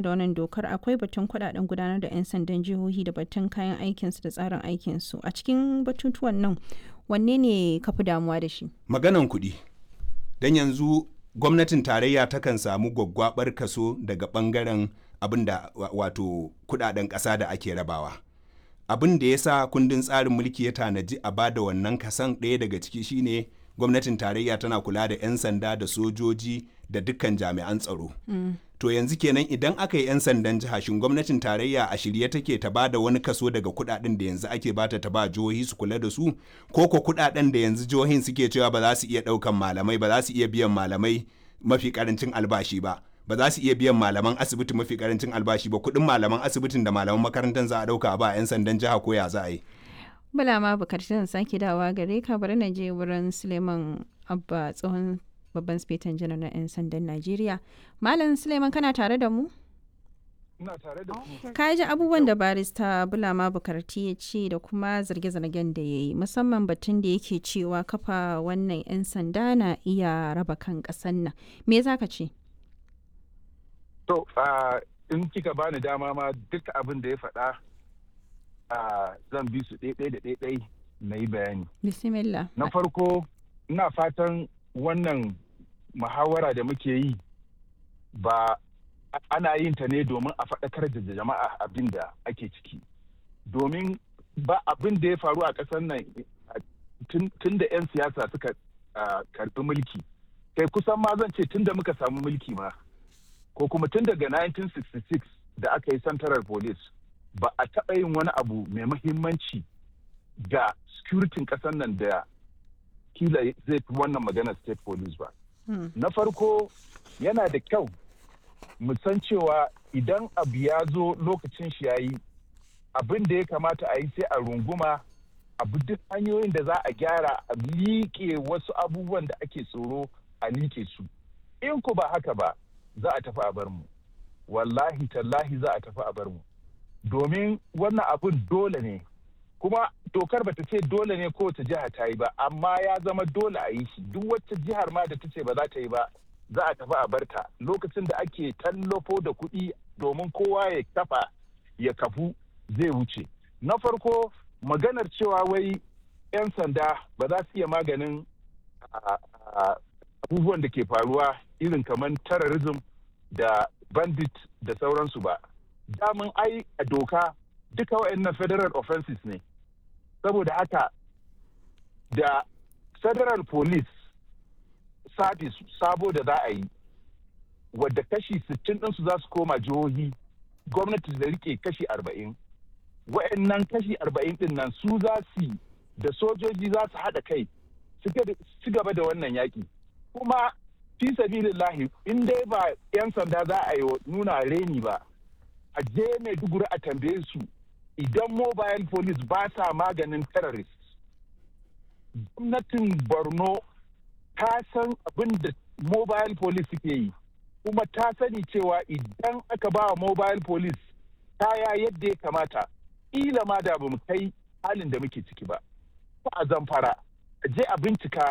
da wannan dokar akwai batun kudaden gudanar da 'yan sandan jihohi da batun kayan aikinsu da tsarin aikinsu a cikin batutuwan nan wanne ne ka fi damuwa da shi maganan kuɗi don yanzu gwamnatin tarayya takan samu gwaggwabar kaso daga ɓangaren abin da wato kudaden ƙasa da ake rabawa abin da ya sa kundin tsarin mulki ya tanaji a bada wannan kasan ɗaya daga ciki shine gwamnatin tarayya tana kula da 'yan sanda da sojoji da dukkan jami'an tsaro mm. to yanzu kenan idan aka yi 'yan sandan jiha shin gwamnatin tarayya a shirye take ta ba da wani kaso daga kudaden da yanzu ake bata ta ba jihohi su kula da su ko ko kudaden da yanzu jihohin suke cewa ba za su iya daukan malamai ba za su iya biyan malamai mafi karancin albashi ba ba za su iya biyan malaman asibiti mafi karancin albashi ba kudin malaman asibitin da malaman makarantar za a dauka ba 'yan sandan jiha ko ya za a yi bala ma bukatun sake dawa gare ka bari na je wurin suleiman abba tsohon babban spetan janar na 'yan sandan najeriya malam suleiman kana tare da mu ina tare da ka ji abubuwan da barista bulama bukarti ya ce da kuma zarge-zargen da ya yi musamman batun da yake cewa kafa wannan 'yan sanda na iya raba kan ƙasan nan me za ka ce to in kika bani dama ma duk abin da ya faɗa zan bi su ɗaiɗai da ɗaiɗai na yi bayani bismillah na farko ina fatan wannan muhawara da muke yi ba ana yin ta ne domin a faɗakar da jama'a abin da ake ciki domin ba abin da ya faru a ƙasar nan tun da 'yan siyasa suka karɓi mulki kai kusan ma zan ce tun da muka samu mulki ma ko kuma tun daga 1966 da aka yi central police ba a taɓa yin wani abu mai mahimmanci ga securitin ƙasar nan da kila zai fi wannan magana state police ba. Hmm. Na farko yana da kyau mu san cewa idan abu ya zo lokacin shi yayi abin da ya kamata a yi sai a runguma abu duk hanyoyin da za a gyara a liƙe wasu abubuwan da ake tsoro a liƙe su. In ku ba haka ba za a tafi a bar mu. Wallahi tallahi za a tafi a bar mu. Domin wannan abun dole ne kuma dokar bata ce dole ne kowace jiha ta yi ba amma ya zama dole a yi shi duk wacce jihar ma da ta ce ba za ta yi ba za a tafi a barta lokacin da ake tallafo da kuɗi domin kowa ya kafa ya kafu zai wuce na farko maganar cewa wai 'yan sanda ba za su iya maganin abubuwan da ke faruwa irin kamar terrorism da bandit da sauransu ba damun ai a doka duka waɗannan federal offenses ne saboda haka da federal police service sabo da za a yi wadda kashi 60 ɗinsu za su koma jihohi gwamnati da rike kashi 40 waɗannan kashi 40 ɗin nan su za su da sojoji za su haɗa kai su gaba da wannan yaƙi kuma fi sabilillahi in dai ba 'yan sanda za a yi nuna reni ba a je maiduguri a tambaye su idan mobile police ba sa maganin terrorist gwamnatin borno ta san abin da mobile police suke yi kuma ta sani cewa idan aka ba mobile police kaya yadda ya kamata ila ma da ba mu kai halin da muke ciki ba ko a zamfara a je a bincika